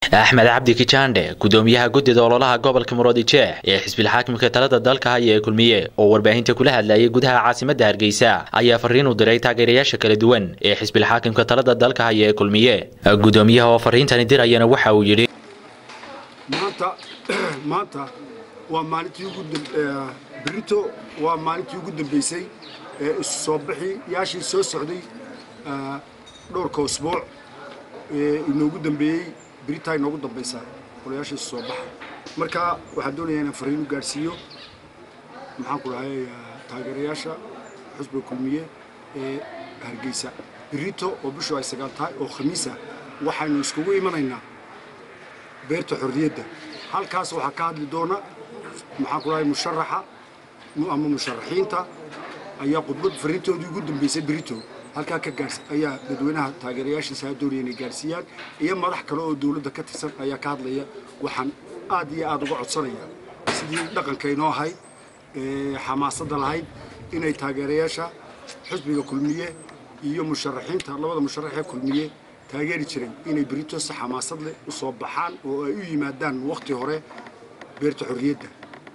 axmed cabdi kijaandhe gudoomiyaha guddida ololaha gobolka muroodijeex ee xisbilxaakimka talada dalka haya ee kulmiye oo warbaahinta kula hadlayay gudaha caasimadda hargeysa ayaa fariin u diray taageerayaasha kala duwan ee xisbilxaakimka talada dalka haya ee kulmiye gudoomiyaha oo fariintani dirayana waxa uu yidhi maanta maanta waa maalintii ugu berito waa maalintii ugu dambeysay ee isu soo bixi yaashii soo socday dhowrka usbuuc ee inoogu dambeeyey beritaa inoogu dambaysaa qolayaashii isu soo baxa marka waxaan doonayaa inaan fariin u gaadhsiiyo maxaan ku dhahay taageerayaasha xusbiga kulmiye ee hargeysa berito oo bishu ay sagaal tahay oo khamiisa waxaynu iskugu imanaynaa beerta xorriyadda halkaas waxaa ka hadli doona maxaan ku dhahay musharaxa ama musharaxiinta ayaa khudbad fariintoodii ugu dambeysay berito halkaa ka gaars ayaa dadweynaha taageerayaashiisa doonaya inay gaarsiiyaan iyo madax kale oo dowladda ka tirsan ayaa ka hadlaya waxaan aad iyo aad uga codsanaya sidii dhaqankaynoo ahayd xamaasadda lahayd inay taageerayaasha xisbiga kulmiye iyo musharaxiinta labada musharaxee kulmiye taageeri jiray inay berito si xamaasad leh u soo baxaan oo ay u yimaadaan wakhti hore beerta xorriyadda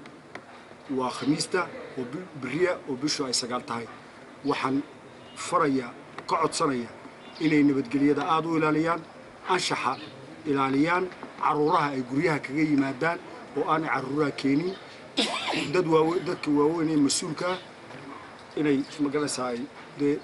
waa khamiista oo beriya oo bishu ay sagaal tahay waxaan faraya ka codsanaya inay nabadgelyada aada u ilaaliyaan anshaxa ilaaliyaan carruuraha ay guryaha kaga yimaadaan oo aanay carruuraha keenin dad waawe dadka waaweyn ee mas-uulkaa inay magaranaysaa ay dee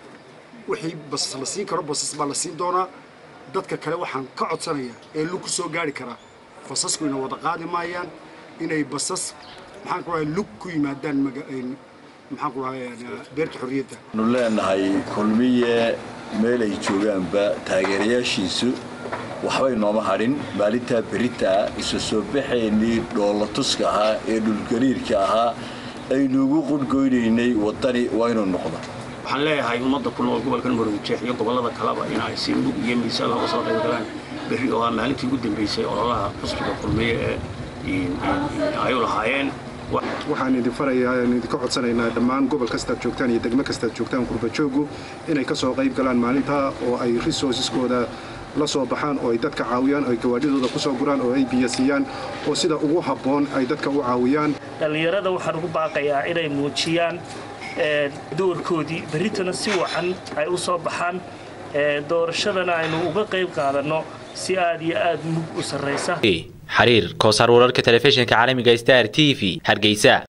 wixii basas la siin karo basas baa la siin doonaa dadka kale waxaan ka codsanaya ee lug ku soo gaari karaa basaskuyna wada qaadi maayaan inay basas maxaan ku dhahay lug ku yimaadaan maxaan ku dhahay beerta xorriyadda nu leenahay kulmiye meel ay joogaanba taageerayaashiisu waxbay nooma hadhin maalintaa beritaa isu soo baxaynii dhoolatuska ahaa ee dhulgariirka ahaa aynuugu qudhgoynaynay waddani waa inuu noqdo waxaan leeyahay ummadda ku nool gobolkan maroodijeex iyo gobollada kaleba in ay si mug iyo miisaan looga soo qayb galaan berri oo ah maalintii ugu dambaysay ololaha xusbiga kulmiye ee ay u lahaayeen waxaan idin farayaa aan idinka codsanaynaa dhammaan gobol kastaad joogtaan iyo degmo kastaad joogtaan qurbajoogu inay ka soo qayb galaan maalintaa oo ay resourceskooda la soo baxaan oo ay dadka caawiyaan oo ay gawaadhidooda ku soo guraan oo ay biyo siiyaan oo sida ugu habboon ay dadka u caawiyaan dhallinyarada waxaan ugu baaqayaa inay muujiyaan doorkoodii berritana si wacan ay u soo baxaan doorashadana aynu uga qayb qaadanno si aad iyo aad mug u sarraysa xariir koosaar wararka telefishinka caalamiga star t v hargeysa